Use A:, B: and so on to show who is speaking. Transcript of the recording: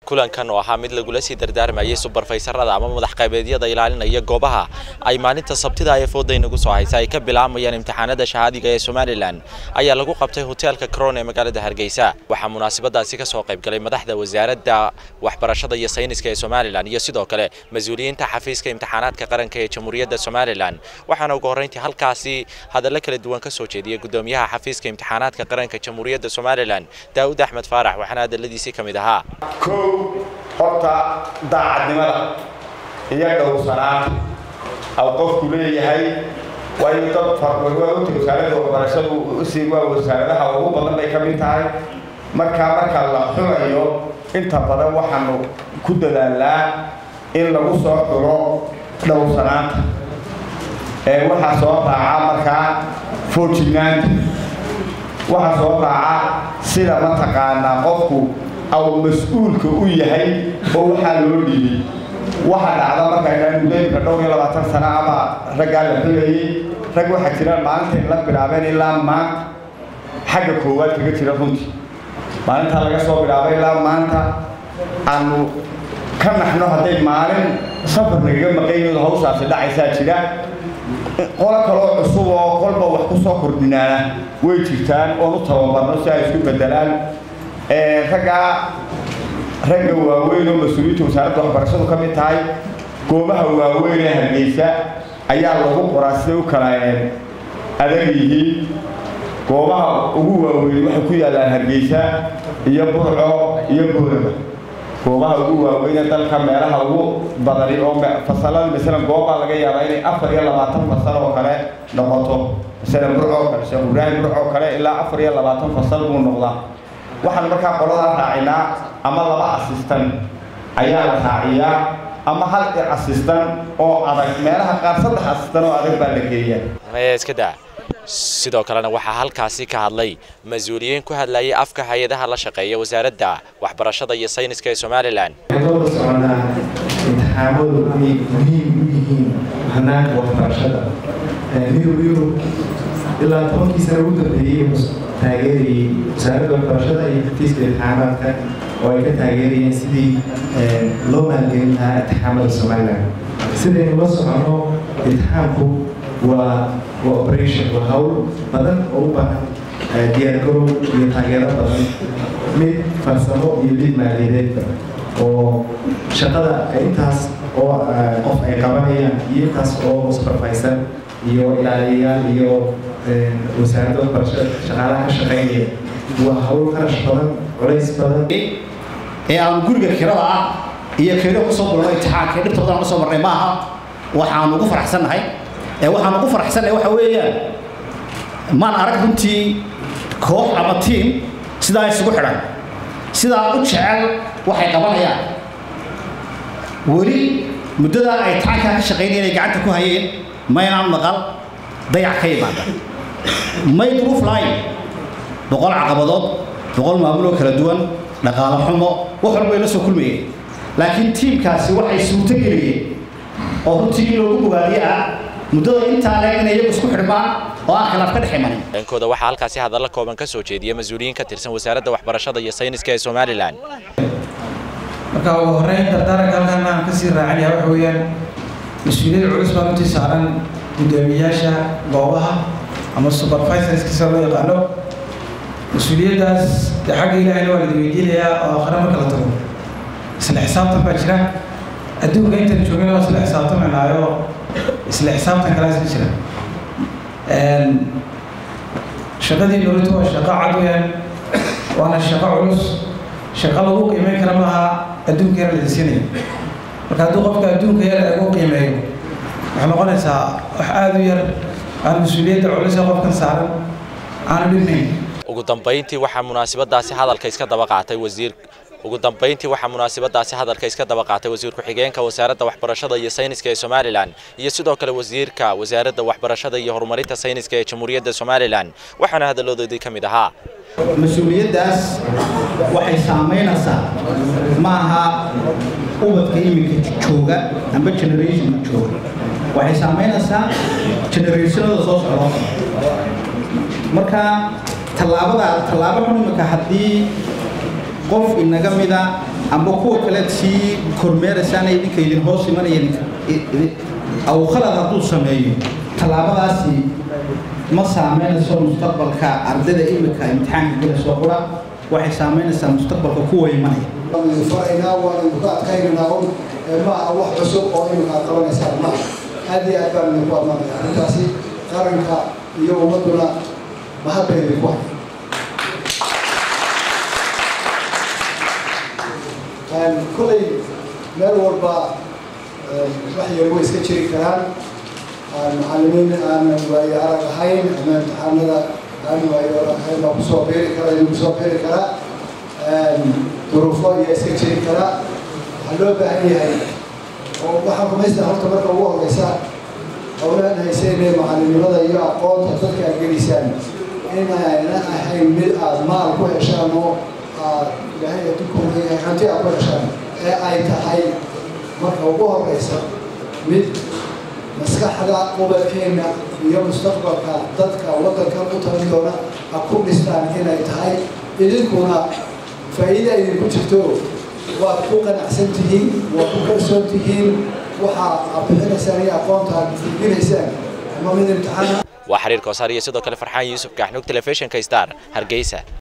A: kulankan oo ahaa mid lagula sii dardaarmayay subarfaysarada ama madax qaybeedyada ilaalinaya goobaha ay maalinta sabtida ee fooda inagu soo haysa ay ka bilaabayaan imtixaanada shahaadiga ee somalilan ayaa lagu qabtay hoteelka crown ee magaalada hargeysa waxaa munaasabadaasi kasoo qaybgalay madaxda wasaaradda waxbarashada iyo sayniska ee somalilan iyo sidoo kale mas-uuliyiinta xafiiska imtixaanaadka qaranka ee jamhuuriyadda somalilan waxaana ugu horreyntii halkaasi hadallo kala duwan ka soo jeediyey gudoomiyaha xafiiska imtixaanaadka qaranka jamhuuriyadda somalilan daa'ud axmed faarax waxaana hadalladiisii ka mid ahaa
B: kow horta daacadnimada iyo dhowrsanaanta aw qofku leeyahay waayo dad farwaa ogta wasaaradda waxbarashadu usii waa wasaaradaha ugu badan bay ka mid tahay markaa marka la xumayo inta badan waxaanu ku dadaalnaa in lagu soo xulo dhowrsanaanta ee waxaa soo raaca markaa foojignaanta waxaa soo raaca sida mataqaanaa qofku aw mas-uulka u yahay oo waxaa loo dhiibay waxa dhacda markaa mudaymka dhowr iyo labaatan sano ama raggaa la xulayay rag waxaa jiraan maalinta in la bilaabeen ilaa maanta xagga koowaad kaga jira runtii maalintaa laga soo bilaabay ilaa maanta aanu ka naxno hadday maalin safar nagaga maqaynooda hawshaasi dhacaysaa jira qolo kaloo cusub oo kolba wax ku soo kordhinaana way jirtaan oon u tababarno si ay isku bedelaan raggaa ragga waaweyn oo mas-uuliyiinta wasaaradda waxbarashadu ka mid tahay goobaha waaweyn ee hargeysa ayaa lagu qoraa siday u kala adag yihiin goobaha ugu waaweyn waxay ku yaallaan hargeysa iyo burco iyo boorama goobaha ugu waaweyn ee dalka meelaha ugu badani oo fasalada masalan goobaa laga yaabaa inay afar iyo labaatan fasal oo kale noqoto masalan burco oo kale sheekh ibraahim burco oo kale ilaa afar iyo labaatan fasal buu noqdaa waxaan markaa qoladaa raacinaa ama laba asistan ayaa la raaciyaa ama hal asistan oo adag meelaha qaar saddex asistan oo adag baa la geeyaa
A: iska daa sidoo kalena waxaa halkaasi ka hadlay mas-uuliyiin ku hadlayay afka hay-adaha la shaqeeya wasaaradda waxbarashada iyo sayniska ee somalilan
C: dooda soconaa imtixaamadu inay muhiim u yihiin hanaanka waxbarashada midowga yurub ilaa tobankii sana ugu dambeeyey taageerayay wasaaradda waxbarashada iyo xafiiska imtixaamaadka oo ay ka taageerayeen sidii loo maalgelin lahaa imtixaamada somalilan sidaynu la socono imtixaamku waa waa operation waa hawl badan oo u baahan diyaargarow iyo taageero badan mid farsamo iyo mid maaliyadeedba oo shaqada intaas oo qof ay qabanayaan iyo intaas oo supervisor iyo ilaaliyayaal iyo wasaaradda waxbarashada shaqaalaha ka shaqaynaya waa hawl kharash badan culays badan
D: ee aan guriga kirada ah iyo keeno kusoo bulno imtixaanka dhibtoodan usoo marnay maaha waxaan ugu faraxsannahay ee waxaan ugu faraxsannahay waxa weeyaan maan arag runtii koox ama tiim sidaa isugu xidhan sidaa u jecel waxay qabanayaan weli muddadaa ay tacankaa ka shaqaynayeen ay gacanta ku hayeen maynaan maqal dayac ka yimaada may duruuf lahayn boqol caqabadood boqol maamuloo kala duwan dhaqaalo xumo wax walbay la soo kulmayeen laakiin tiimkaasi waxay suurto geliyeen oo runtii in loogu bogaadiye ah muddada intaa leeg inay iyagu isku xidhmaan oo aan khilaaf ka dhex imanin
A: dhankooda waxaa halkaasi hadallo kooban ka soo jeediyay mas-uuliyiin ka tirsan wasaaradda waxbarashada iyo sayniska ee somalilan
E: marka ugu horreyn dardaaranka halkan aan kasii raacinaya waxa weeyaan mas-uuliyad culus baa runtii saaran guddoomiyayaasha goobaha ama supervisorskiisa loo yaqaano mas-uuliyaddaas dee xagga ilaahayna waa ladi weydiinayaa oo aakhare marka la tago isla xisaabtan baa jira adduunka intan joogana waa isla xisaabtamaynaayo isla xisaabtan kalaa isla jira shaqadii dowladdu waa shaqo cad weyaan waana shaqo culus shaqo lagu qiimeyn kara maaha adduunka yar la siinaya marka hadduu qofka adduunka yar lagu qiimeeyo waxay noqonaysaa wax aada u yar aan mas-uuliyadda culus ee qofkan saaran aanu dhibnayn
A: ugu dambayntii waxaa munaasabadaasi hadalka iska daba qaatay wasiir ugu dambayntii waxaa munaasabadaasi hadalka iska daba qaatay wasiir ku-xigeenka wasaaradda waxbarashada iyo sayniska ee somalilan iyo sidoo kale wasiirka wasaaradda waxbarashada iyo horumarinta sayniska ee jamhuuriyadda somalilan waxaana hadaloodoodii ka mid ahaa
F: mas-uuliyaddaas waxay saamaynaysaa ma aha ubadka iminka jooga amba generationka jooga waxay saamaynaysaa generationada soo socdo marka tallaabada tallaabo xun iminka haddii qof inaga mida amba kuwa kale sii kormeeraysaan idinka idin hoos imanaya aw khalad hadduu sameeyo tallaabadaasi ma saameynayso mustaqbalka ardayda imika imtixaanka gelayso qura waxay saameynaysaa mustaqbalka kuwa imanaya
G: faraynaa waan idinku adkaynaynaa un ma aha wax cusub oo imika aad qabanaysaan ma aad iyo aad baan idinku admaanaya arrintaasi qaranka iyo ummadduna mahadba idinku hay kolley meel walba wax yar way iska jiri karaan macallimiin aanan waayo arag ahayn ama imtixaanada aan waayo ahayn baa kusoo beeri kara idin kusoo beeri karaa duruufo ayaa iska jiri karaa waxaa loo baahan yahay oo waxaan rumaystaa horta marka ugu horeysa howlaan haysayne macalinimada iyo aqoonta dadka aad gelisaan inayna ahayn mid aad maal ku heshaan oo aad ilaahay adduunku leeyahay hanti aad ku heshaan ee ay tahay marka ugu horeysa mid maskaxda ubadkeenna iyo mustaqbalka dadka waddankan u tagan doona ha ku dhistaan inay tahay idinkuna faa'iida idinku jirto waad ku qanacsan tihiin waad ku kalsoon tihiin waxa aad bixinaysaan iyo aqoonta aad gudbinaysaan ama mid imtixaan
A: waa xiriir koosaar iyo sidoo kale farxaan yuusuf kaaxnuug telefishinka star hargeysa